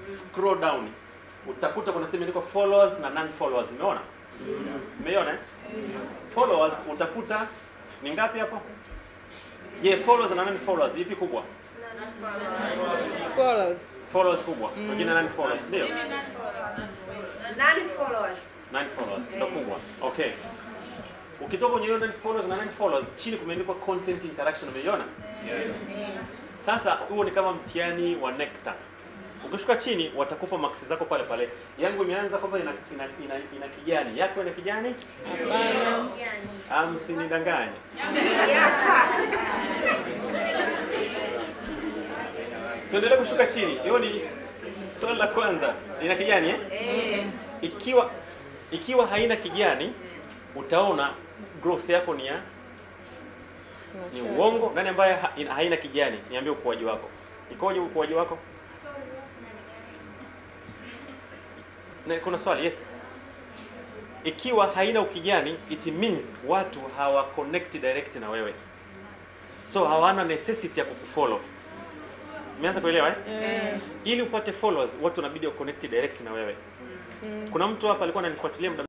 scroll down utakuta kuna sehemu imeandikwa followers na non followers. Umeona? Umeiona? eh? Followers utakuta ni ngapi hapo? Je, followers na non followers ipi kubwa? Follows. Followers kubwa. Wengine non followers, ndio? Nani followers? Nine followers ndo kubwa. Okay. Ukitoka kwenye hiyo nine followers na nine followers chini kumeandikwa content interaction umeiona? Sasa huo ni kama mtihani wa NECTA. Ukishuka chini watakupa maksi zako pale pale. Yangu imeanza kwamba ina, ina, ina, ina kijani. Yako ina kijani? Ah, msinidanganye. Tuendelee kushuka chini. Hiyo ni swali la kwanza. Ina kijani eh? Ikiwa ikiwa haina kijani utaona growth yako ni ya ni uongo. Nani ambaye ha, ina- haina kijani? Niambie ukuaji wako. Ikoje ukuaji wako? Na kuna swali, yes. Ikiwa haina ukijani, it means watu hawa connect direct na wewe, so hawana necessity ya kukufollow. Umeanza kuelewa eh? Ili upate followers, watu wanabidi wa connect direct na wewe. Kuna mtu hapa alikuwa ananifuatilia muda